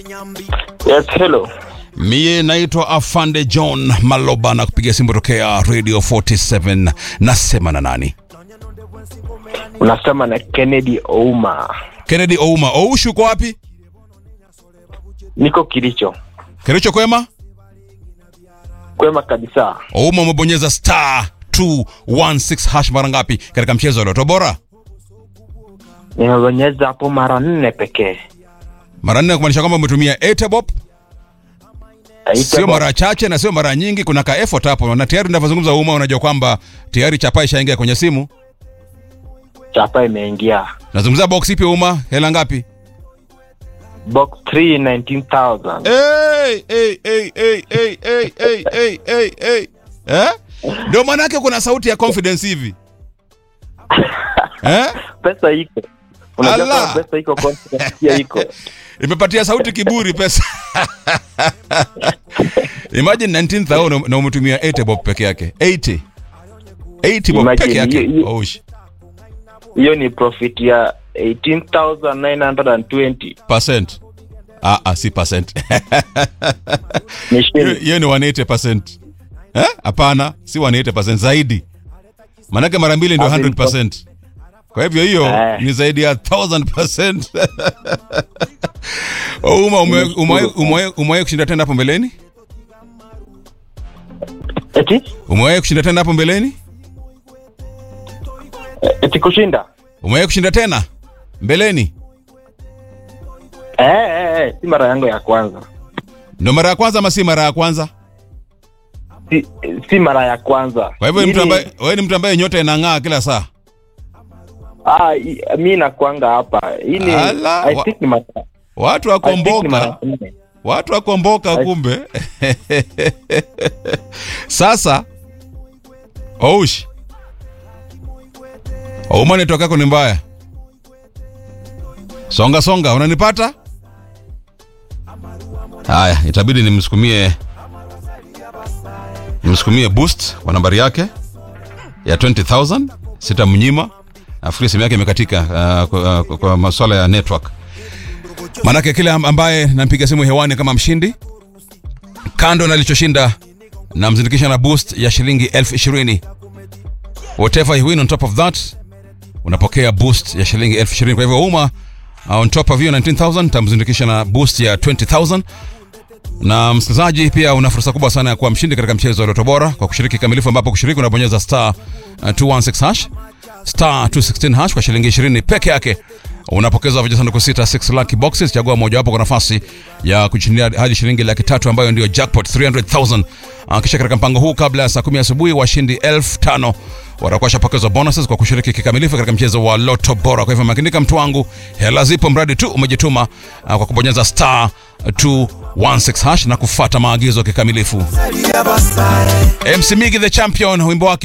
Yes, hello. Mie naitwa Afande John Maloba na kupiga simu tokea Radio 47. Nasema na nani? Unasema na Kennedy Ouma. Kennedy Ouma. Oushu uko wapi? Niko Kilicho. Kericho kwema? Kwema kabisa. Ouma umebonyeza star 216 hash mara ngapi katika mchezo wa Loto Bora? Nimebonyeza hapo mara nne pekee. Mara nne kumaanisha kwamba umetumia Etebop, sio Haitabo- mara chache na sio mara nyingi. Kuna ka effort hapo, na tayari ninavyozungumza Ouma, unajua kwamba tayari chapa ishaingia kwenye simu. Chapa imeingia. Nazungumzia box ipi Ouma? Hela ngapi? Box 3 19,000. Hey, hey, hey, hey, hey, hey, hey, hey, hey, hey. Eh? Ndio maana yake kuna sauti ya confidence hivi. Eh? Pesa iko. Unajua Allah. kama pesa iko confidence pia iko. Imepatia sauti kiburi pesa. Imagine 19,000 na umetumia 80 bob peke yake. 80. 80 bob Imagine, peke yake. hiyo- hiyo- Oh, sh- Hiyo ni profit ya 18,920. percent. Ah, ah, si percent. Ni Hiyo shilingi. hiyo ni 180%. Eh? Hapana, si 180% zaidi. Manake mara mbili ndio As in 100%. Kwa hivyo hiyo Eh. ni zaidi ya 1000%. Uma umewahi umewahi- umewahi- umewahi kushinda tena hapo mbeleni? Eti? Umewahi kushinda tena hapo mbeleni? Eti kushinda? Umewahi kushinda tena mbeleni? Eh, eh, eh, si mara yangu ya kwanza. Ndio mara ya kwanza ama si mara ya kwanza? Si, si mara ya kwanza. Kwa hivyo ni mtu Hii ni- ambaye wewe ni mtu ambaye nyota inang'aa kila saa. Ah, i- mi nakwanga hapa. Hii ni Ala, I wa- think ni mara Watu I think ni wakomboka. mara nne. Watu wakomboka kumbe. Sasa Oush. Ouma network yako ni mbaya. Songa songa, unanipata? Haya, itabidi nimsukumie nimsukumie boost kwa nambari yake ya 20000 sitamnyima. Nafikiri simu yake imekatika uh, kwa, kwa, kwa masuala ya network. Manake kile am- ambaye nampiga simu hewani kama mshindi, kando na alichoshinda, namzindikisha na boost ya shilingi elfu ishirini. Whatever you win on top of that, unapokea boost ya shilingi elfu ishirini. Kwa hivyo Uma, uh, on top of hiyo 19000 tamzindikisha na boost ya 20000 na msikilizaji pia una fursa kubwa sana ya kuwa mshindi katika mchezo wa Loto Bora kwa kushiriki kamilifu, ambapo kushiriki unabonyeza star uh, 216 hash star 216 hash kwa shilingi 20 peke yake unapokeza vijisanduku sita 6 lucky boxes. Chagua mojawapo kwa nafasi ya kushindia hadi shilingi laki tatu ambayo ndio jackpot 300,000. Uh, kisha katika mpango huu kabla ya saa kumi asubuhi washindi elfu tano watakuwa shapokezwa bonuses kwa kushiriki kikamilifu katika mchezo wa Loto Bora. Kwa hivyo makinika, mtu wangu, hela zipo mradi tu umejituma uh, kwa kubonyeza star 216 hash na kufata maagizo kikamilifu. MC Migi the champion, wimbo wake